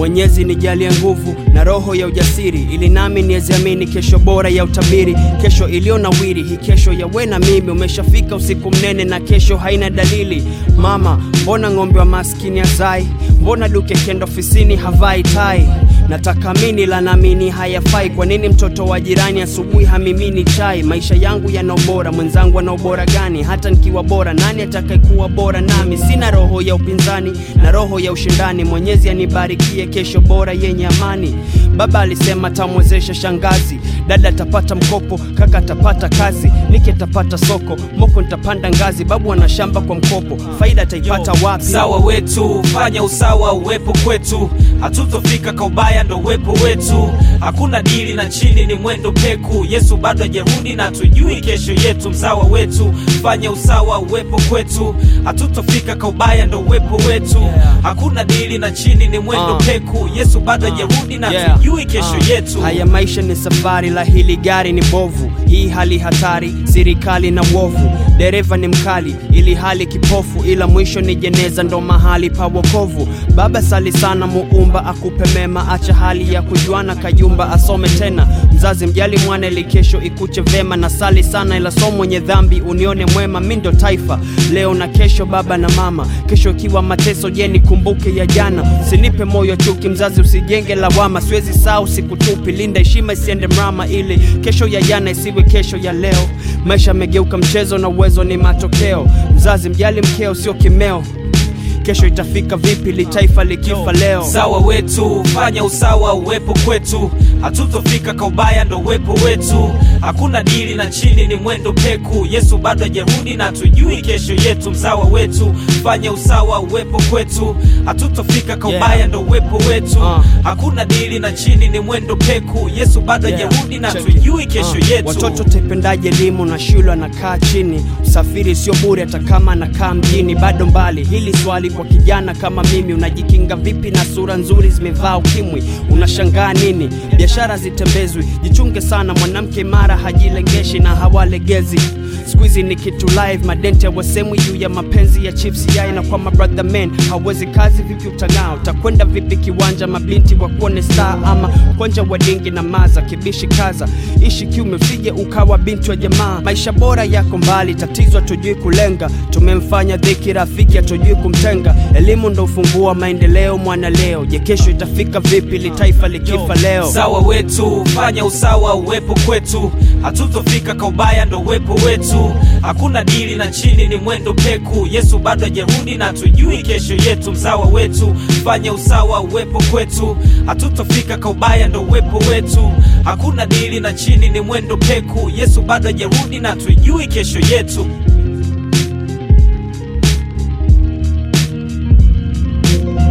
Mwenyezi nijalie nguvu na roho ya ujasiri, ili nami niweziamini kesho bora ya utabiri, kesho iliyo nawiri. Hii kesho ya we na mimi, umeshafika usiku mnene na kesho haina dalili. Mama, mbona ng'ombe wa maskini azai? Mbona duke kenda ofisini havai tai? Nataka mini la namini hayafai. Kwa nini mtoto wa jirani asubuhi hamimini chai? Maisha yangu yana ubora, mwenzangu ana ubora gani? Hata nikiwa bora, nani atakayekuwa bora nami? Sina roho ya upinzani na roho ya ushindani. Mwenyezi anibarikie kesho bora yenye amani. Baba alisema tamwezesha shangazi, dada atapata mkopo, kaka atapata kazi, niki atapata soko, moko nitapanda ngazi, babu ana shamba kwa mkopo, faida ataipata wapi? Usawa wetu, fanya usawa uwepo kwetu, hatutofika kwa ubaya, ndo uwepo wetu. Hakuna dili na chini, ni mwendo peku. Yesu bado hajarudi na tujui kesho yetu. Msawa wetu, fanya usawa uwepo kwetu, hatutofika kwa ubaya, ndo uwepo wetu. Hakuna dili na chini, ni mwendo Uh. peku. Yesu bado hajarudi na Yeah. tujui kesho Ah. yetu. Haya maisha ni safari, la hili gari ni bovu. Hii hali hatari, serikali na uovu. Dereva ni mkali, ili hali kipofu, ila mwisho ni jeneza, ndo mahali pa wokovu. Baba sali sana, muumba akupe mema, acha hali ya kujuana, kayumba asome tena. Mzazi mjali mwana, ili kesho ikuche vema, na sali sana, ila so mwenye dhambi unione mwema. Mi ndo taifa leo na kesho, baba na mama. Kesho ikiwa mateso, je, nikumbuke ya jana? Sinipe moyo chuki, mzazi usijenge lawama. Siwezi saa sikutupi, linda heshima isiende mrama, ili kesho ya jana isiwe kesho ya leo. Maisha yamegeuka mchezo na uwezo ni matokeo. Mzazi mjali mkeo, sio kimeo. Kesho itafika vipi li taifa likifa leo? Usawa wetu, fanya usawa uwepo kwetu, hatutofika kwa ubaya, ndo uwepo wetu. Hakuna dili na chini, ni mwendo peku. Yesu bado hajarudi na tujui kesho yetu. Msawa wetu, fanya usawa uwepo kwetu, hatutofika kwa Yeah. ubaya, ndo uwepo wetu. Uh. Hakuna dili na chini, ni mwendo peku. Yesu bado Yeah. hajarudi na Check it. tujui kesho Uh, yetu. Watoto taipendaje elimu na shule anakaa chini, usafiri sio bure hata kama anakaa mjini, bado mbali. Hili swali kwa kijana kama mimi, unajikinga vipi na sura nzuri zimevaa ukimwi? Unashangaa nini? Biashara zitembezwi, jichunge sana, mwanamke imara hajilengeshi na hawalegezi siku hizi ni kitu live, madente wasemwi juu ya mapenzi ya chips yai, na kwa mabrother men hawezi kazi, vipi utang'aa? Utakwenda vipi kiwanja, mabinti wakuone star ama konja wadingi na maza kibishi kaza, ishi kiume, usije ukawa binti wa jamaa. Maisha bora yako mbali, tatizo hatujui kulenga, tumemfanya dhiki rafiki, hatujui kumtenga. Elimu ndo ufunguo wa maendeleo, mwana leo. Je, kesho itafika vipi li taifa likifa leo? Usawa wetu, fanya usawa uwepo kwetu, hatutofika kwa ubaya, ndo uwepo wetu. Hakuna dili na chini, ni mwendo peku. Yesu bado hajarudi na tujui kesho yetu. Msawa wetu, fanya usawa uwepo kwetu, hatutofika kwa ubaya, ndo uwepo wetu. Hakuna dili na chini, ni mwendo peku. Yesu bado hajarudi na tujui kesho yetu.